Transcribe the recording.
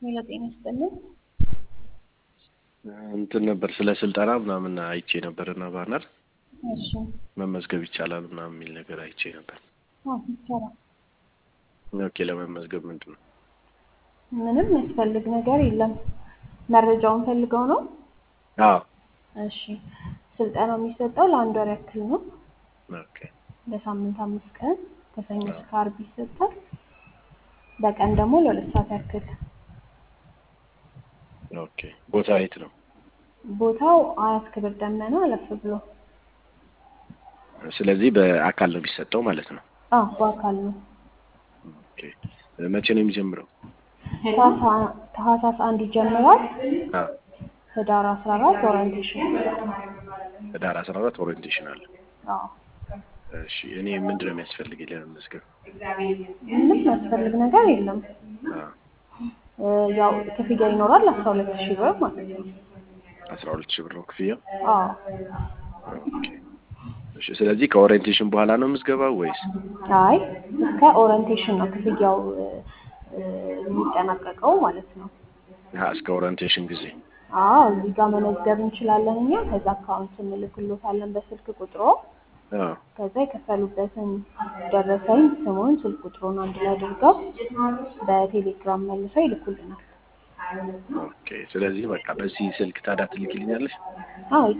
ሌላ ጤና ይስጥልን። እንትን ነበር ስለ ስልጠና ምናምን አይቼ ነበር እና ባነር እሺ መመዝገብ ይቻላል ምናምን የሚል ነገር አይቼ ነበር። አዎ ይቻላል። ኦኬ ለመመዝገብ ምንድን ነው? ምንም የሚያስፈልግ ነገር የለም። መረጃውን ፈልገው ነው? አዎ እሺ ስልጠናው የሚሰጠው ለአንድ ወር ያክል ነው። ኦኬ በሳምንት አምስት ቀን ከሰኞ እስከ ዓርብ ይሰጣል። በቀን ደግሞ ለሁለት ሰዓት ያክል። ኦኬ ቦታ የት ነው? ቦታው አያት ክብር ደመና አለፍ ብሎ። ስለዚህ በአካል ነው የሚሰጠው ማለት ነው። አዎ በአካል ነው። ኦኬ መቼ ነው የሚጀምረው? ታህሳ- ታህሳስ አንድ ይጀምራል። አዎ ህዳር አስራ አራት ኦሪንቴሽን። ህዳር አስራ አራት ኦሪየንቴሽን አለ። አዎ እሺ እኔ ምንድን ነው የሚያስፈልገኝ ለመመዝገብ? ምንም የሚያስፈልግ ነገር የለም። አዎ እ ያው ክፍያ ይኖራል አስራ ሁለት ሺህ ብር ማለት ነው። አስራ ሁለት ሺህ ብር ነው ክፍያው። አዎ ኦኬ እሺ ስለዚህ ከኦሪየንቴሽን በኋላ ነው የምዝገባው ወይስ? አይ እስከ ኦሪንቴሽን ነው ክፍያው እ እ የሚጠናቀቀው ማለት ነው። አሀ እስከ ኦሪየንቴሽን ጊዜ አዎ እዚህ ጋር መመዝገብ እንችላለን እኛ። ከዛ አካውንት እንልክሎታለን በስልክ ቁጥሮ። አዎ ከዛ የከፈሉበትን ደረሰኝ ስሙን፣ ስልክ ቁጥሩን አንድ ላይ አድርገው በቴሌግራም መልሰው ይልኩልናል። ኦኬ ስለዚህ በቃ በዚህ ስልክ ታዲያ ትልክልኛለሽ? አዎ